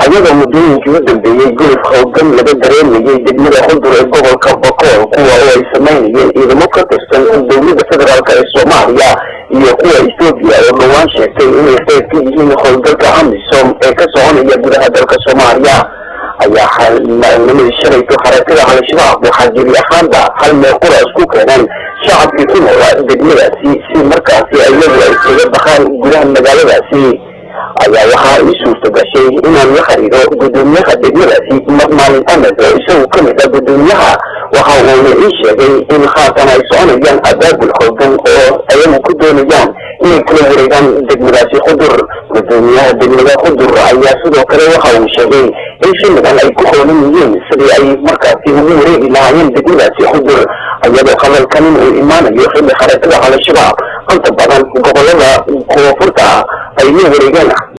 ayadoo muddooyinkii u dambeeyey guluf howlgan laga dareemayay degmada xudur ee gobolka bakool kuwa oo ay samaynayeen ciidamo ka tirsan dowladda federaalk ee soomaaliya iyo kuwa ethoobiya oo dhowaan sheegtay inay qayb ka yihiin howlgalka amisom ee ka soconaya gudaha dalka soomaaliya ayaa maalnimadii shalayto xarakada al-shabaab waxaa jiri ahaanba hal meel qura isku keeneen shacabkii ku noolaa degmadaasi si markaasi iyagu ay kaga baxaan gudaha magaaladaasi ayaa waxaa ii suurta gashay inaan la xiriiro guddoomiyaha degmadaasi maalin amed oo isagu ka mid ah guddoomiyaha waxa uuna ii sheegay in haatan ay soconayaan abaabul hoogan oo ayagu ku doonayaan inay kala wareegaan degmadaasi xudur guddoomiyaha degmada xudur ayaa sidoo kale waxa uu sheegay in xilligan ay ku hoolan yihiin sidii ay markaasi ugu wareegi lahaayeen degmadaasi xudur iyadoo hadalkanin uu imaanayo xilli xarakada al-shabaab inta badan gobolada koonfurta ay la wareegaan